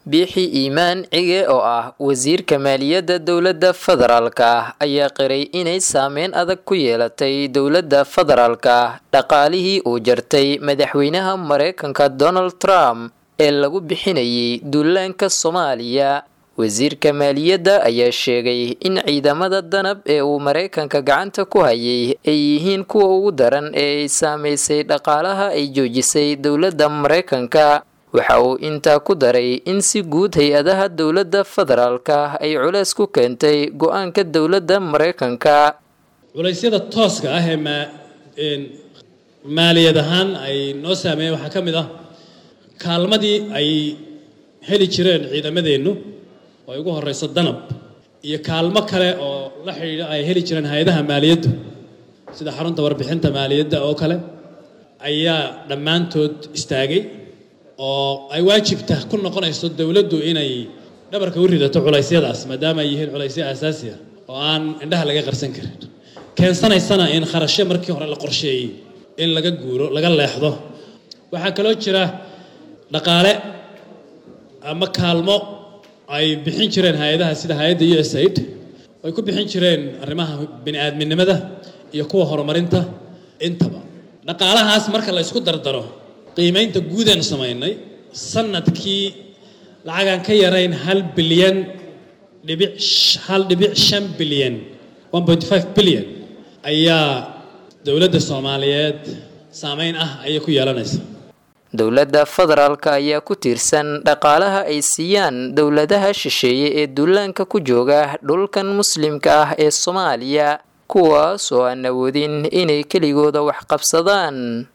biixi iimaan cige oo ah wasiirka maaliyadda dowladda federaalka ayaa qiray inay saameyn adag ku yeelatay dowladda federaalka dhaqaalihii uu jartay madaxweynaha mareykanka donald trump ee lagu bixinayay duulaanka soomaaliya wasiirka maaliyadda ayaa sheegay in ciidamada danab ee uu mareykanka gacanta ku hayay ay yihiin kuwa ugu daran ee ay saameysay dhaqaalaha ay joojisay dowladda mareykanka waxa uu intaa ku daray in si guud hay-adaha dowladda federaalka ay culeys ku keentay go-aanka dowladda mareykanka culaysyada tooska ah ee maaliyad ahaan ay noo saameeyeen waxaa ka mid ah kaalmadii ay heli jireen ciidamadeennu oo ay ugu horeyso danab iyo kaalmo kale oo la xidhiidha ay heli jireen hay-adaha maaliyaddu sida xarunta warbixinta maaliyadda oo kale ayaa dhammaantood istaagay oo ay waajibta ku noqonayso dowladdu inay dhabarka u ridato culaysyadaas maadaama ay yihiin culaysyo aasaasi ah oo aan indhaha laga qarsan karin keensanaysana in kharashyo markii hore la qorsheeyey in laga guuro laga leexdo waxaa kaloo jira dhaqaale ama kaalmo ay bixin jireen hay-adaha sida hay-adda u s aid ay ku bixin jireen arrimaha bini-aadminimada iyo kuwa horumarinta intaba dhaqaalahaas marka la isku dardaro qiimaynta guudaan samaynay sanadkii lacagaan ka yarayn hal bilyan dhibic hal dhibic shan bilyan one point five bilyan ayaa dowladda soomaaliyeed saameyn ah ayay ku yeelanaysa dowladda federaalka ayaa ku tiirsan dhaqaalaha ay siiyaan dowladaha shisheeye ee duulaanka ku jooga dhulkan muslimka ah ee soomaaliya kuwaas oo aan awoodin inay keligooda wax qabsadaan